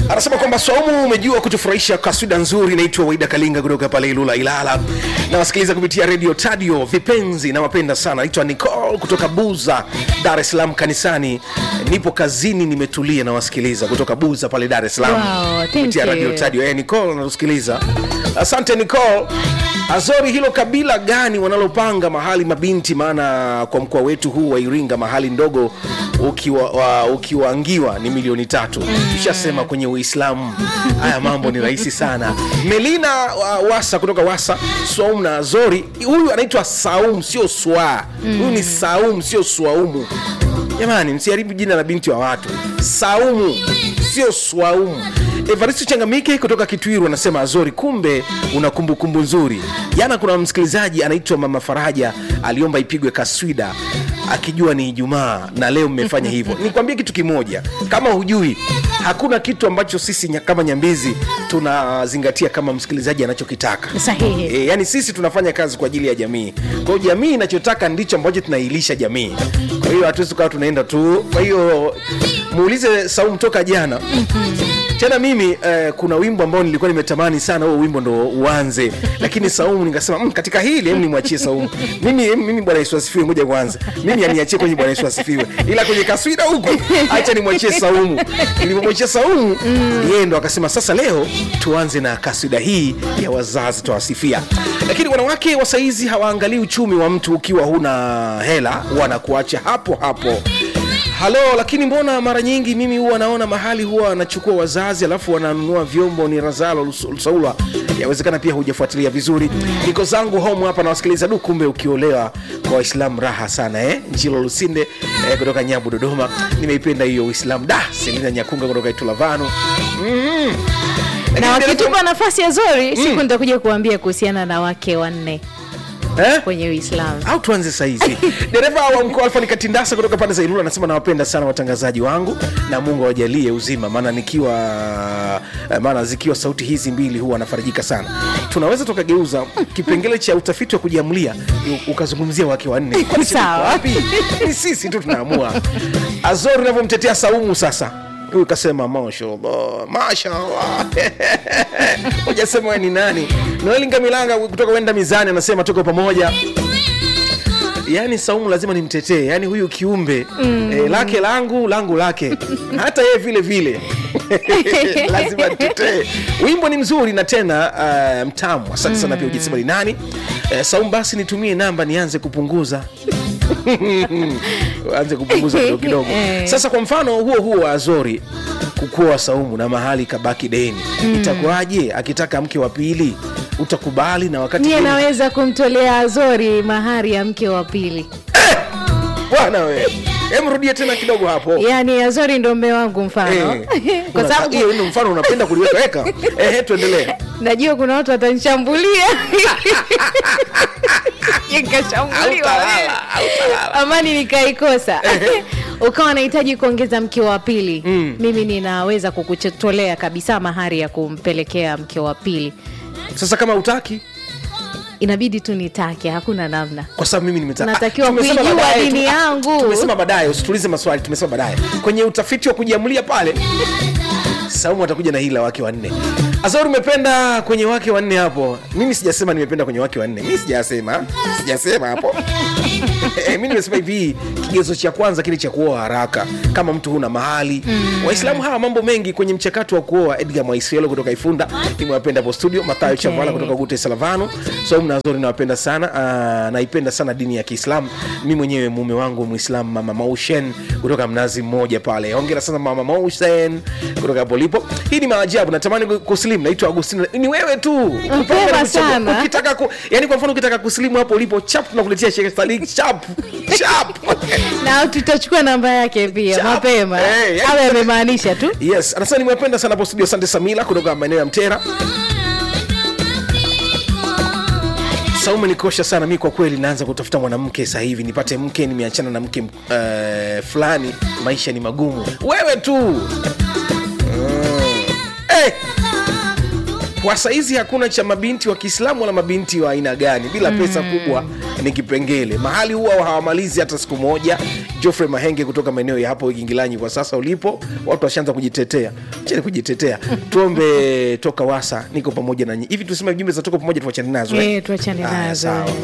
anasema kwamba Swaumu umejua kutufurahisha kaswida nzuri inaitwa Waida Kalinga kutoka pale Ilula Ilala, na wasikiliza kupitia redio Tadio vipenzi na wapenda sana. Naitwa Nicole kutoka Buza, Dar es Salaam kanisani. Nipo kazini nimetulia na wasikiliza kutoka Buza pale Dar es Salaam Wow, thank kupitia you. radio Tadio. Eh, Nicole anatusikiliza. Asante Nicole. Azori, hilo kabila gani wanalopanga mahali mabinti? Maana kwa mkoa wetu huu wa Iringa mahali ndogo ukiwa, wa, ukiwaangiwa ni milioni tatu. Tushasema kwenye Uislamu haya mambo ni rahisi sana. Melina wa, Wasa kutoka Wasa, Swaum na Azori, huyu anaitwa Saum sio Swa. Huyu ni Saum sio Swaumu. Jamani, msiharibu jina la binti wa watu. Saumu sio Swaumu. Evaristo Changamike kutoka Kitwiru anasema Azori, kumbe una kumbukumbu nzuri. Jana kuna msikilizaji anaitwa Mama Faraja aliomba ipigwe kaswida akijua ni Ijumaa na leo mmefanya hivyo. Nikwambie kitu kimoja, kama hujui, hakuna kitu ambacho sisi nya- kama Nyambizi tunazingatia kama msikilizaji anachokitaka. Sahihi. E, yani sisi tunafanya kazi kwa ajili ya jamii. Kwa hiyo jamii inachotaka ndicho ambacho tunailisha jamii. Kwa hiyo hatuwezi kuwa tunaenda tu. Kwa hiyo muulize Saumu toka jana tena mimi eh, kuna wimbo ambao nilikuwa nimetamani sana huo wimbo ndo uanze, lakini Saumu nikasema mm, katika hili hem nimwachie Saumu. Mimi mimi Bwana Yesu asifiwe, ngoja kwanza mimi aniachie kwenye Bwana Yesu asifiwe, ila kwenye kaswida huko acha nimwachie Saumu. Nilipomwachia Saumu yeye ndo akasema sasa leo tuanze na kaswida hii ya wazazi tawasifia. Lakini wanawake wa saizi hawaangalii uchumi wa mtu, ukiwa huna hela wanakuacha hapo hapo halo lakini mbona mara nyingi mimi huwa naona mahali huwa wanachukua wazazi alafu wananunua vyombo ni razalo Lus- lusaula yawezekana pia hujafuatilia vizuri niko zangu home hapa nawasikiliza du kumbe ukiolewa kwa waislamu raha sana eh? njilo lusinde eh, kutoka nyabu dodoma nimeipenda hiyo uislamu da selina nyakunga kutoka itulavanu na wakitupa nafasi ya zori siku nitakuja kuambia kuhusiana na wake wanne eh? kwenye uislamu au tuanze saizi dereva wa mkoa alfa nikatindasa kutoka pande za ilula anasema nawapenda sana watangazaji wangu na mungu awajalie uzima maana nikiwa eh, maana zikiwa sauti hizi mbili huwa anafarijika sana tunaweza tukageuza kipengele cha utafiti wa kujiamulia u- ukazungumzia wake wanne Kwani shida iko Sawa. wapi ni sisi tu tunaamua azori unavyomtetea saumu sasa huyu kasema mashallah mashallah hujasema we ni nani noeli ngamilanga kutoka wenda mizani anasema tuko pamoja yaani saumu lazima nimtetee yaani huyu kiumbe mm. eh, lake langu langu lake hata yeye vile vile lazima nitetee wimbo ni mzuri na tena uh, mtamu asante sana pia ujasema ni nani eh, saumu basi nitumie namba nianze kupunguza anze kupunguza kidogo kidogo Eh. sasa kwa mfano huo huo wa azori kukuoa saumu na mahali kabaki deni itakuwaje akitaka mke wa pili utakubali na wakati niye deni- naweza kumtolea azori mahari ya mke wa pili bwana we hem rudia tena kidogo hapo yaani azori ndo mme wangu mfano Eh, kwa una- sababu hiyo ndio mfano unapenda kuliwekaweka ehe tuendelee najua kuna watu watanishambulia nikashambuliwa Hautalala, hautalala. amani nikaikosa ukawa nahitaji kuongeza mke wa pili mimi ninaweza kukutolea kabisa mahari ya kumpelekea mke wa pili sasa kama utaki inabidi tu nitake hakuna namna kwa sababu mimi nimetaka Natakiwa Ah, tumesema kuijua baadaye, dini tu- ah, yangu. tumesema baadaye usitulize maswali tumesema baadaye kwenye utafiti wa kujiamulia pale saumu atakuja na hila wake wanne azori umependa kwenye wake wanne hapo mimi sijasema nimependa kwenye wake wanne mi sijasema sijasema hapo Eh, mi nimesema hivi kigezo cha kwanza kile cha kuoa haraka kama mtu huna mahali waislamu hawa mambo mengi kwenye mchakato wa kuoa edgar mwaisielo kutoka ifunda nimewapenda hapo studio mathayo Okay. chavala kutoka gute salavano so mnazori nawapenda sana uh, naipenda sana dini ya kiislamu mi mwenyewe mume wangu mwislamu mama maushen kutoka mnazi mmoja pale hongera sana mama maushen kutoka hapo lipo hii ni maajabu natamani kusilimu naitwa agustino ni wewe tu Kupanga sana. ukitaka ku, yani kwa mfano ukitaka kusilimu hapo ulipo chap tunakuletea Sheikh Salik chap chap na tutachukua namba yake pia Chap. mapema Eh, yani- awe amemaanisha tu yes anasema nimependa sana hapo studio asante samila kutoka maeneo ya mtera saumu nikosha sana mi kwa kweli naanza kutafuta mwanamke sasa hivi nipate mke nimeachana na mke uh, fulani maisha ni magumu wewe tu mm. hey. kwa saizi hakuna cha mabinti wa kiislamu wala mabinti wa aina gani bila pesa kubwa ni kipengele mahali huwa hawamalizi hata siku moja jofrey mahenge kutoka maeneo ya hapo igingilanyi kwa sasa ulipo watu washaanza kujitetea cheni kujitetea tuombe toka wasa niko pamoja nanyi hivi tuseme jumbe za toka pamoja tuachane nazo eh? Eh, tuachane Haya, nazo sawa.